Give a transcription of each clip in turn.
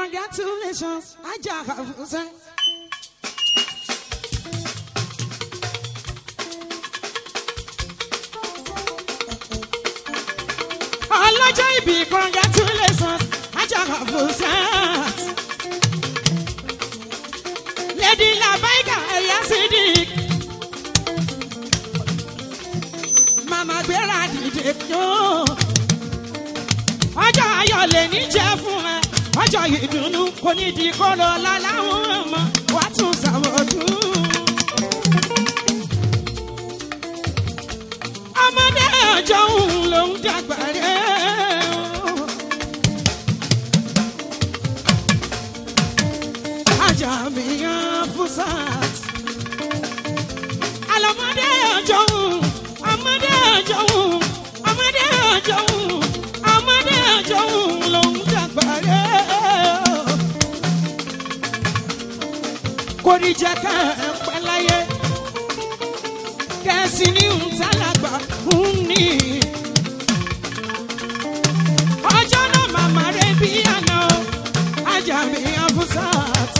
congratulations ajá àfúnṣe. ọlọ́jọ́ ìbí congratulations ajá àfúnṣe. lady labaika ẹ̀yà sídìí. màmá gbéra dìde tó. ọjọ́ ayọ̀ lè ní jẹ́ fún ẹ ọjọ́ ìdùnnú kò ní di kóró láláwọn ọmọ wàá tún ṣàwọ̀dún. ọmọdé ọjọ́ òun ló ń dàgbà rẹ̀ o. ajá mi yan fúsàt. alọ́mọdé ọjọ́ òun ọmọdé ọjọ́ òun ọmọdé ọjọ́ òun ọmọdé ọjọ́ òun ló ń dàgbà rẹ̀ o. kò ní jẹ́ ká ẹ pẹ́ láyé kẹ́sì ní ntàlágbà ń ní. ọjọ́ náà màmá rẹ̀ bí àná ajá mi afusat.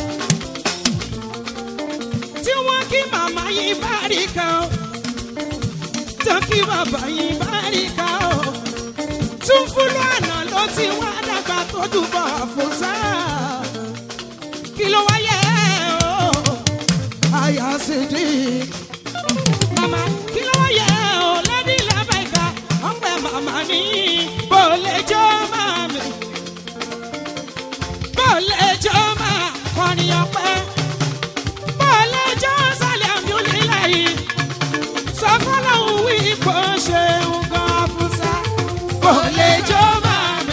tí wọ́n kí màmá yìí bá rí kan o tó kí bàbá yìí bá rí kan o. tún fúlù àná ló ti wá dàgbà tó dùbọ̀ afusat. kí ló wáyé o àyà sídìí mama kí ló yẹ ọ lẹ́bí lẹ́bẹ̀ẹ́ka ọ̀pẹ màmá ní bó lè jọ máa mi bó lè jọ máa kọrin ọpẹ bó lè jọ sálẹ̀ àmúlélẹ̀ yìí sọ fọlọ́hún wí kó ṣe nǹkan fúnṣá bó lè jọ máa mi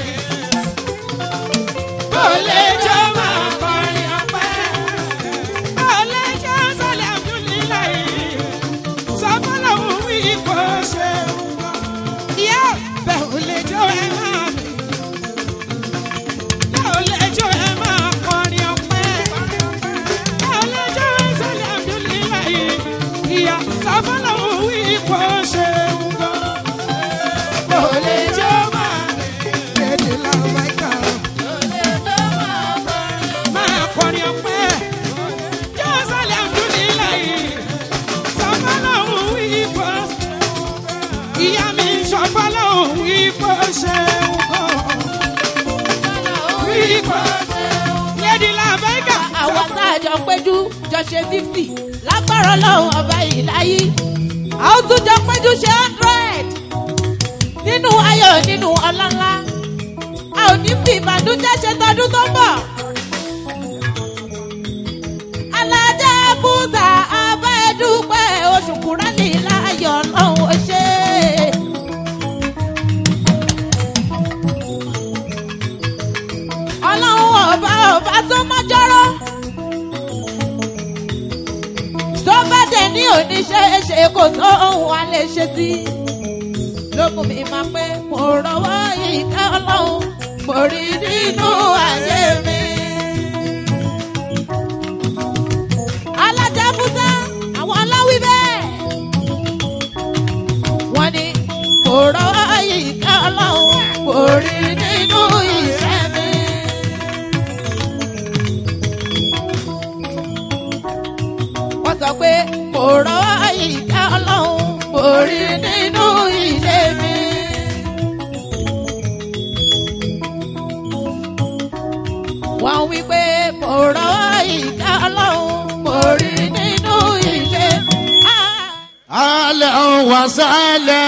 bó lè jọ máa kọrin ọpẹ bó lè jọ sálẹ̀ àmúlélẹ̀ yìí sọfọlọ wí kò ṣe nǹkan. ìyá bẹ́ẹ̀ ò lè jó ẹ máa mi. bẹ́ẹ̀ ò lè jó ẹ máa kọrin ọpẹ́. bẹ́ẹ̀ ò lè jó ẹ sẹ́lẹ̀ àdúlíláyé. ìyá sọfọlọ wí kò ṣe nǹkan. bẹ́ẹ̀ ò lè jó máa mi. kéde làwọn máa kà ó. máa kọrin ọpẹ́. jó sẹ́lẹ̀ àdúlíláyé sọfọlọ́hún wípé ìyá mi sọfọlọ́hún wípé ṣe nǹkan wípé lẹ́dí làbẹ́gà. àwọn tá a jọ péjú jọ ṣe fifty lágbára ọlọ́run ọba yìí láyé a ó tún jọ péjú ṣe hundred nínú ayọ̀ nínú ọlọ́lá a ò ní fi ìbànújẹ́ ṣe tọdún tó ń bọ̀. alájà búdà abá ẹdúpẹ́ oṣù kúrẹ́lì láyọ̀ ọlọ́run ó ṣe é. ọlọ́run ọba ọba tó mọ́jọ́rọ́ tó bá dẹ̀ ní oníṣẹ́ṣe kò tó ohun wa lè ṣe sí lókun mi máa pé mo rọwọ́ ìka ọlọ́run mo rí nínú ayé mi. alájàbútà àwọn aláwí bẹ́ẹ̀ wọ́n ní mo rọwọ́ ìka ọlọ́run mo rí nínú iṣẹ́ mi. wọ́n sọ pé kò rọ́ ìka ọlọ́run kò rí nínú ilé mi. wọ́n wí pé kò rọ́ ìka ọlọ́run kò rí nínú ilé mi. أهلا وسهلا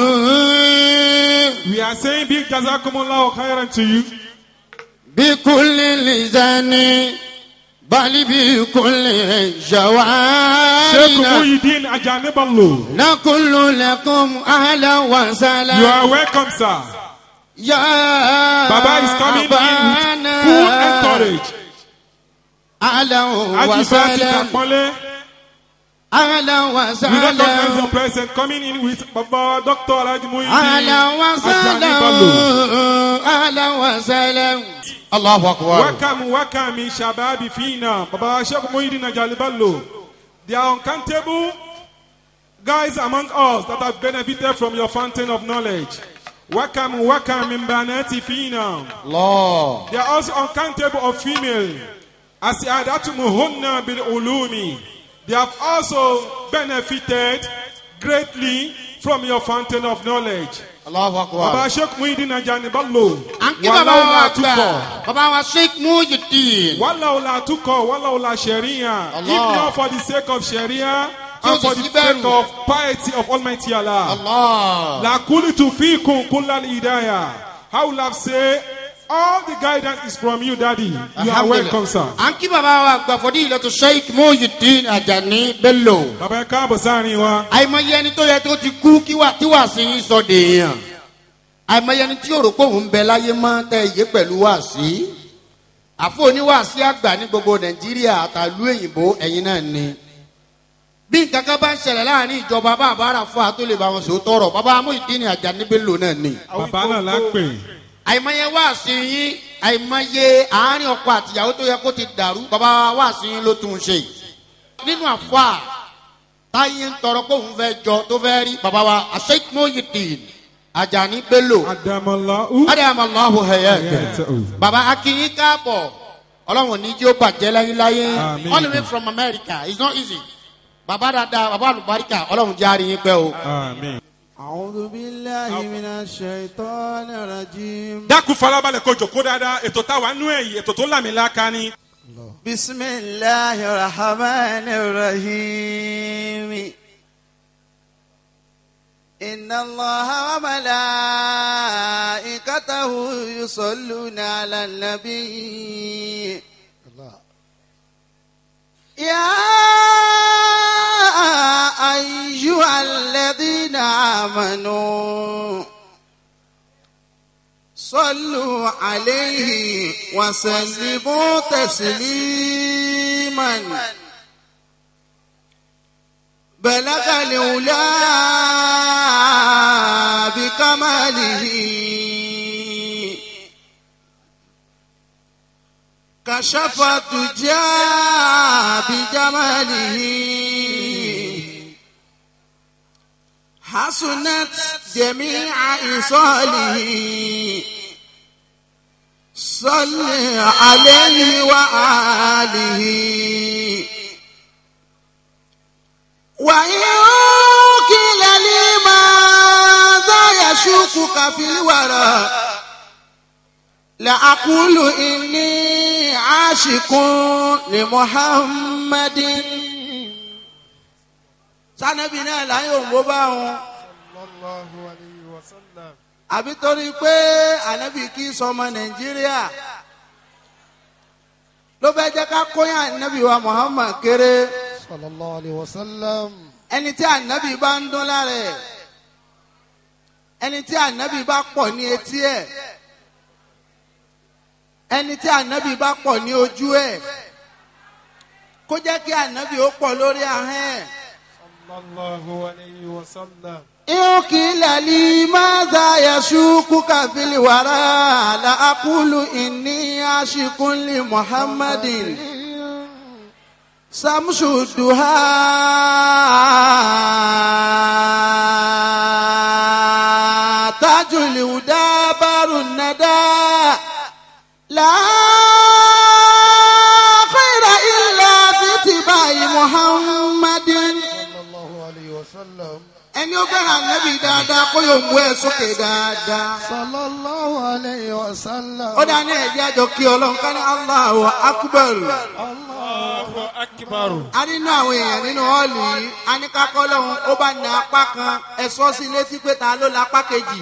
We are saying big jazakumullah khairan to you. بكل لسان بل بكل Sheikh جوارنا Muhyiddin Ajaniballo. نقول لكم أهلا You وسهلا are welcome, sir. يا Baba is coming in with full encourage. أهلا Haji Basit وسهلا Akpole. أهلا We recognize وسهلا your presence coming in with Baba Dr. Alhaji أهلا Muhyiddin وسهلا Ajaniballo. أهلا وسهلا الله أكبر Welcome, welcome, in Shababi Fina. Baba Sheikh Muhyiddin Ajaniballo. There are uncountable guys among us that have benefited from your fountain of knowledge. وكم وكم من بنات فينا Allah. They are also uncountable of female. As Adatumuhunna bil ulumi. They have also benefited greatly from your fountain of knowledge. Allahu Baba akbar. Sheikh Muhyiddin Ajani Bello. à ń kí bàbá wa gbà bàbá wa sheikh mujideen. Walaula tuko, walaula sharia. If Allah. not for the sake of sharia Tí ó and for sì the sí bẹ̀rù. sake of piety of Almighty Allah. Allah. La kulitu fikum kullal hidayah. How will have say all the guidance is from you, Daddy. You are Alhamdulillah. welcome, sir. à ń kí bàbá wa gbà fọdí ìlọtọ sheikh mujideen ajani bello. Bàbá ẹ káàbọ̀ sáàrin wa. àìmọye ẹni tó yẹ tó ti kú kí wà tí wà sí yín sọ dèèyàn àìmọye ẹni tí yóò rò pé òun ń bẹ láyé mọ́ tẹ ìyé pẹ̀lú wà sí àfọ oníwàásí àgbà ní gbogbo nàìjíríà àtàlú òyìnbó ẹ̀yin náà ni bí nǹkan kan bá ń ṣẹlẹ̀ láàrin ìjọba bá àbára fún wa tó lè bá wọn sọ tọrọ bàbá amóhìndínní àjàní bello náà ni Bàbá náà la pè. àìmọye wà sí yín àìmọye àárín ọkọ àtìyàwó tó yẹ kó ti dàrú bàbá wà sí yín ló tún un ṣe nínú àfọ táyé ń tọrọ pé òun fẹ́ jọ tó fẹ́ rí bàbá wa asheik mohideen ajani bello Adamala u. adamallahu hayat Hayatahu. bàbá akinyin káàbọ̀ ọlọ́run ní jí ó bàjẹ́ láyéláyé Àmín. all the way from america it's not easy bàbá dada bàbá àlùbáríkà ọlọ́run jẹ́ àríyìn pẹ́ o. Àmín. أعوذ بالله من الشيطان الرجيم Dákun farabalẹ̀ kó jòkó dáadáa. Ètò táwa nú ẹ̀yìn, ètò tó làmìlaka ni. بسم الله الرحمن الرحيم إن الله وملائكته يصلون على النبي يا أيها الذين آمنوا صلوا عليه وسلموا تسليما بلغ الأولى بكماله كشف الدجى بجماله حسنت جميع إصاله صل عليه وآله وإن قيل لي ماذا يشكك في الورى لأقول إني عاشق لمحمد sanabi náà láyé òǹbó bá wọn. àbí torí pé ànábì kì í sọmọ nàìjíríà ló bẹ jẹ ká kóyàn ànábì wa muhammad kéré sallallahu alayhi wa sallam. ẹni tí ànábì bá ń dún lára ẹ ẹni tí ànábì bá pọ̀ ní etí ẹ ẹni tí ànábì bá pọ̀ ní ojú ẹ kó jẹ́ kí ànábì ó pọ̀ lórí ahọ́n ẹ. sallallahu alayhi wa sallam. يقيل لي ماذا يشوكك في الورى لأقول إني عاشق لمحمد سمش الدهى تاج الهدى بار الندى لا خير إلا في اتباع محمد sallallahu alayhi wa sallam. ẹni ó fẹ́ràn nẹ́bí dáadáa kó yóò mú ẹ sókè dáadáa. sallallahu alayhi wa sallam. ó dá ní ẹ̀jẹ̀ àjọ kí ọlọ́run ká ní Allahu akbar. allahu akbar. a nínú àwọn èèyàn nínú họ́ọ̀lù yìí a ní ká kọ́ lọ́hún ó bá ní apá kan ẹ sọ sí létí pé ta ló la apá kejì.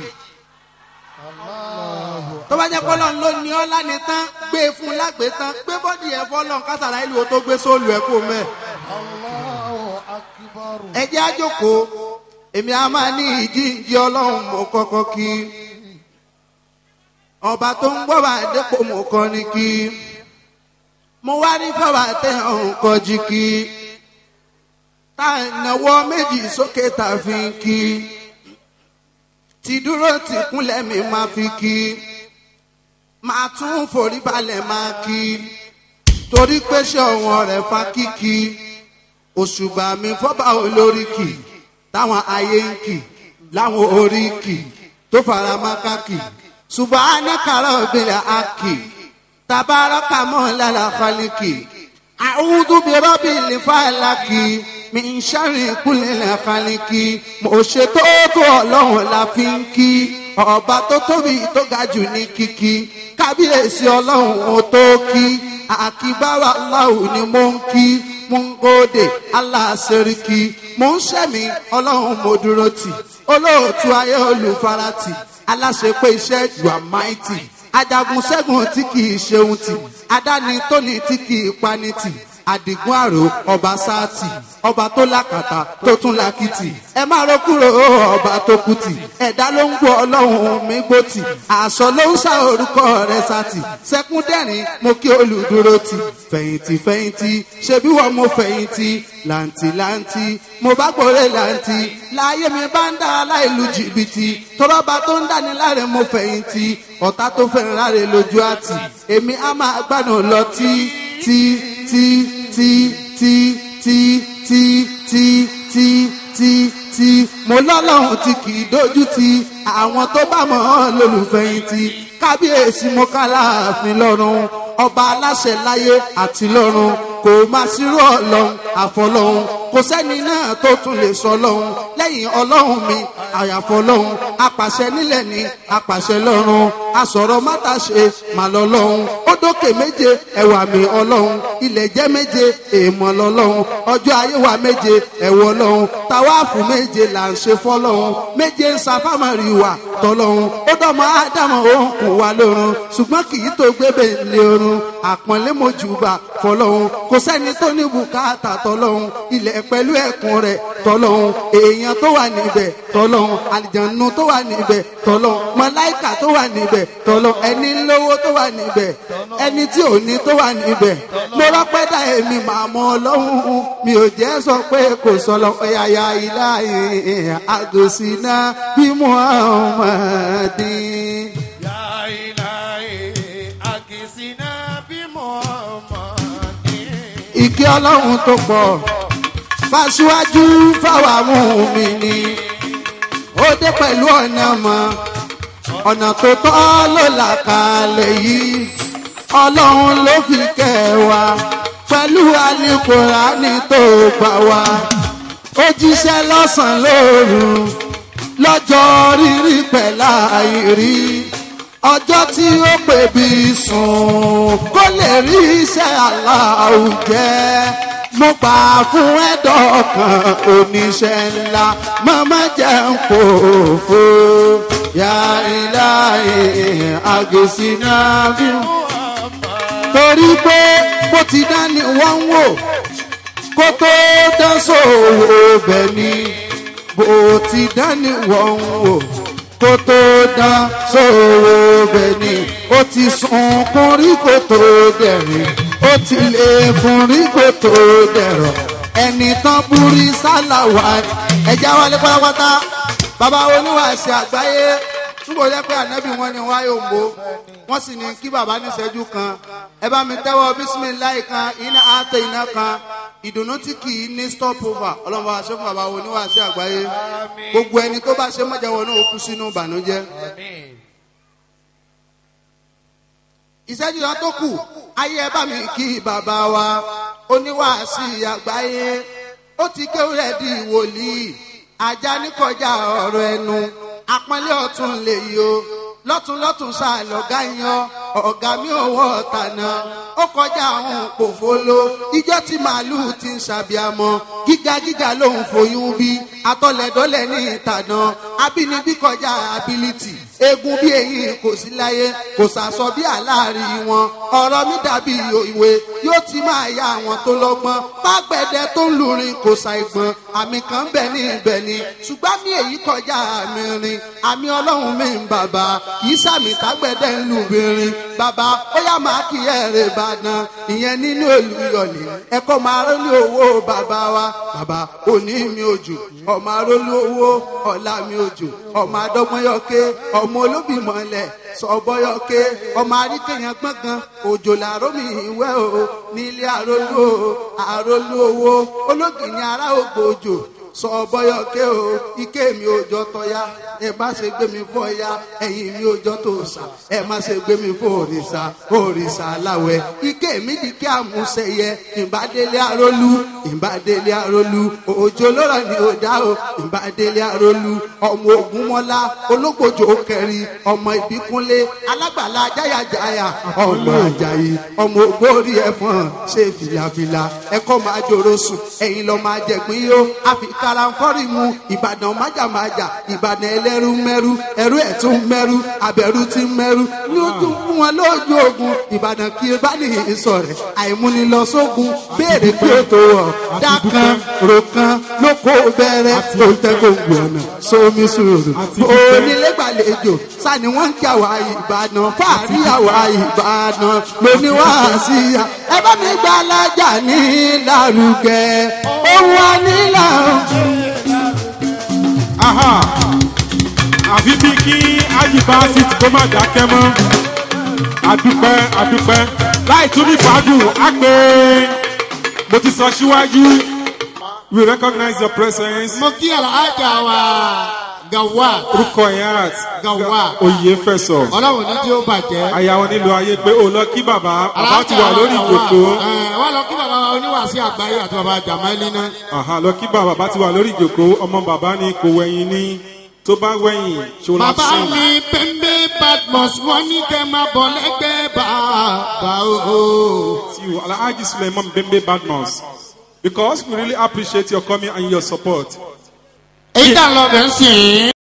tó bá jẹ́ kọ́ lọ́hún ló ní ọ́ lánìí tán gbé e fún un lágbè tán gbé bọ́dì ẹ̀ fọ́ lọ́hún kásàrà ìlú wo tó gbé sóòlù ẹ̀ kó mẹ́. allahu akbar. ẹ̀jẹ̀ àjòkó èmi a máa ní ìjíǹji ọlọ́run mo kọ́kọ́ kí ọba tó ń gbọ́ bá dépò mo kọ́ ni kí mo wá ní fọwọ́ tẹ ọ̀hún kọjí kí tá a náwó méjì sókè tá a fi ń kí ti dúró ti kúnlẹ̀ mi máa fi kí máa tún forí balẹ̀ máa kí torí pé ṣé ọ̀wọ́n rẹ̀ fa kíkí òṣùbà mi fọ́bà olórí kì táwọn ayé ń kì láwọn orí kì tó fara mọ́ káàkì subhanaka rabbil aki tabaraka mọ́lá khaliki a'udhu bi rabbil falaki min sharri kulli khaliki mo ṣètò tó ọlọ́run la fi ń kí ọba tó tóbi tó ga jù ní kíkí kábíyèsí ọlọ́run ó tó kí àkíbára aláwo ni mo ń kí mo ń gòdè aláṣẹríkì mo ń ṣẹ̀mí ọlọ́run mo dúró tì olóòtú ayé olùfaratì aláṣepé iṣẹ́ you are mighty ajagun ṣẹ́gun tí kì í ṣeun tì adáni tóni tí kì í pani tì àdìgún àrò ọba sáàtì ọba tó lákàtà tó tún lákìtì ẹ má ro kúrò ọba tó kùtì ẹ̀dá ló ń gbọ́ ọlọ́run mi gbòtì àṣọ ló ń ṣá orúkọ rẹ̀ sátì sẹ́kúndẹ̀rín mo kí olùdúró tì fẹ̀yìntì fẹ̀yìntì ṣebí wọ́n mo fẹ̀yìntì làǹtì làǹtì mo bá gbòòrè làǹtì láàyè mi bá ń dá aláìlú jìbìtì tọ́lọ́ba tó ń dání láre mo fẹ̀yìntì ọ̀tá tó fẹ́ràn láre lójú àtì èmi á máa gbádùn lọ tí tí tí tí tí tí tí tí tí tí tí mo lọ́lọ́run tí kì í dojú ti àwọn tó bá mọ̀ ọ́ lólùfẹ̀yìntì kábíyèsí mo ká láàfin lọ́rùn ọba aláṣẹ láyé àti lọ́run kò máa sírò ọlọ́run àfọlọ́run kò sẹ́ni náà tó tún lè sọ lọ́run lẹ́yìn ọlọ́run mi àyàfọ́ lọ́run apàṣẹ nílẹ̀ ní apàṣẹ lọ́run asọ̀rọ̀ mátàṣe màlọ́ lọ́run ó dókè méje ẹ̀wà mi ọlọ́run ilẹ̀ jẹ́ méje èèmọ̀ lọ́lọ́run ọjọ́ ayé wa méje ẹ̀wọ̀ lọ́run tàwáàfù méje là ń ṣe fọ́lọ́run méje ń sa fámárì wà tọ́lọ́run ó dọ́mọ ádámọ̀ òun kò wá lọ́run ṣùgbọ́n kì í tó gbébè lé orun àpọ́nlé mojúbà fọlọ́run kò sẹ́ni tó ní bùkátà tọ́lọ́run ilẹ̀ pẹ̀lú ẹ̀kún rẹ̀ tọ́lọ́run èèyàn tó wà níbẹ̀ tọ́lọ́run àlìjànú tó wà níbẹ̀ tọ́lọ́run mọ̀láìkà tó wà níbẹ̀ tọ́lọ́run ẹni lówó tó wà níbẹ̀ ẹni tí ò ní tó wà níbẹ̀ mo rọ́pẹ́ dá èmi màá mọ ọlọ́run mi ò jẹ́ sọ pé kò sọ̀lọ́ ẹ̀yà ilá àgòsínà bí muhammadin. Ya ilahi akisina bi Muhammadin. ìkí ọlọ́run tó pọ̀ fàṣíwájú fáwọn amúhùnmí ni ó dé pẹ̀lú ọ̀nà mọ́ ọ̀nà tó tọ́ ló là kalẹ̀ yìí ọlọ́run ló fi kẹ́ wa pẹ̀lú alukurani tó gbà wá ó jíṣẹ́ lọ́sàn-án lóru lọ́jọ́ rírí pẹ̀lá àìrí ọjọ́ tí ó pè bí sùn kó lè rí iṣẹ́ aláwùjẹ mo gbà fún ẹ̀dọ̀ kan oníṣẹ́ ńlá màmá jẹ́ ń pòfo ya ilahi àgèsínà bí torí pé bó ti dání wọ́n ń wò kó tó dán sòwò bẹ̀ ni bó ti dání wọ́n ń wò kó tó dán sòwò bẹ̀ ni ó ti sunkún rí kó tó dẹ̀rìn ó ti lè fún rí kó tó dẹ̀rọ̀ ẹni tán búrí sálàwà ẹ̀já wálé pátápátá bàbá oníwàásù àgbáyé túbọ̀ jẹ́ pé ànábì wọn ni wáyé òǹbó wọ́n sì ní kí bàbá níṣẹ́jú kan ẹ bá mi tẹ́wọ́ bísímìláì kan iná àtẹ iná kan ìdùnnú tí kì í ní stop over ọlọ́run bá ṣe fún bàbá oníwàásù àgbáyé gbogbo ẹni tó bá ṣe mọ́jàwọ́ náà ó kú sínú ìbànújẹ́. ìṣẹ́jú yẹn tó kù ayé ẹ bá mi kí bàbá wa oníwàásù àgbáyé ó ti kéwúrẹ́ di wòlíì ajá ní kọjá ọ̀rọ̀ ẹnu àpọ́nlé ọ̀tún lè yí o lọ́tún lọ́tún ṣàlọ́gá yan ọ̀gá mi ò wọ́ ọ̀tànà ó kọjá àwọn òpòfolo ijọ́ tí màálùú ti ń ṣàbíamọ́ gíga gíga lòun foyún bí atọ́lẹ̀dọ́lẹ̀ ní ìtànà abínibí kọjá ability egun bí eyín kò sí láyé kò sàsọ bí àláàrí wọn ọ̀rọ̀ mi dàbí ìwé yóò ti máa ya àwọn tó lọ́gbọ́n pàgbẹ́dẹ tó ń lurin kò ṣàìgbọ́n àmì kan bẹ̀ ní ibẹ̀ ni ṣùgbọ́n mi èyí kọjá àmì rin àmì ọlọ́run mi ń bàbá kì í sàmì tágbẹ́dẹ ń lu obìnrin bàbá ó yá máa kí ẹ̀rẹ̀ ìbàdàn ìyẹn nínú olùyọ̀lẹ̀ ẹ̀kọ́ máa rólé owó bàbá wa bàbá òní mi òjò ọmọ arólé owó ọ̀la mi òjò ọmọ adọ́gbọ́nyọ́ké ọmọ olóbìmọ̀lẹ̀ sọ̀bọ́yọ́ké ọmọ aríkèyàn gbọ̀ngàn òjò làárọ̀ mi ìwẹ́ o nílé àrólú o àrólú owó ológìní ará ògbójò sọ̀bọ́yọ́ké o ike mi òjò tọ́ya ẹ má ṣe gbé mi fọ́ ya ẹ̀yin mi ò jọ tó sà ẹ má ṣe gbé mi fọ́ òrìṣà òrìṣà aláwẹ̀ ike mi di kí àmúṣẹyẹ ìbádélé arólú ìbádélé arólú òjò lọ́rọ̀ ni ò dá o ìbádélé arólú ọmọ ògúnmọ́lá ológbòjò kẹrin ọmọ ìbíkúnlé alágbàlá jáyàjáyà ọmọ àjàyí ọmọ ògbórí ẹ̀fọn ṣe fìlàfìlà ẹ̀kọ́ máa jòrò sùn ẹ̀yin lọ́ máa jẹ̀gbín yó àfi karamfọ́rì mu ìbàdàn májàmájà ìbàdàn ẹlẹ́rú mẹ́rú ẹrú ẹ̀ tún mẹ́rú abẹ́rú ti mẹ́rú lójú fún wọn lójú ogun ìbàdàn kí ẹ bá nìyí sọ̀rẹ́ àìmúnilọ́sógun béèrè kí o tó wọ̀ dákan rokan lóko bẹ̀rẹ̀ tó ń tẹ́ gbòǹgbò ọ̀nà sómi sùúrù onílégbàlejò sani wọ́n ń kí àwa ìbàdàn fáàrí àwa ìbàdàn lóníwàásí ẹ bá mi gbà lájà ní lárugẹ ohun ànílà. aha àfi bí kí ayíba sì kó má dákẹ́ mọ́ àdúpẹ́ àdúpẹ́ láì tún ní fàágùn á pé mo ti sọ síwájú we recognize your presence mo kí àlàájá wa gàwá rukọyat gàwá oyè fẹsọ ọlọ́run ní tí ó bàjẹ́. àyàwó nílò ayé pé ó lọ kí bàbá bàbá ti wà lórí ìjòkó wọ́n lọ kí bàbá wa oníwàásí àgbáyé àti bàbá jàmáìlì náà. aha lọ kí bàbá bàbá ti wà lórí ìjòkó ọmọ bàbá ni kò wẹ̀yìn ní tó bá wẹ̀yìn ṣòro bàbá sìn. mi pẹ́ńpẹ́ badmus wọ́n ní kẹ́ máa bọ̀ lẹ́gbẹ́ bàbá o. you, Alhaji Suleiman Bembe Badmus, because we really appreciate your coming and your support. èyí tá a lọ bẹ̀ ń sìn.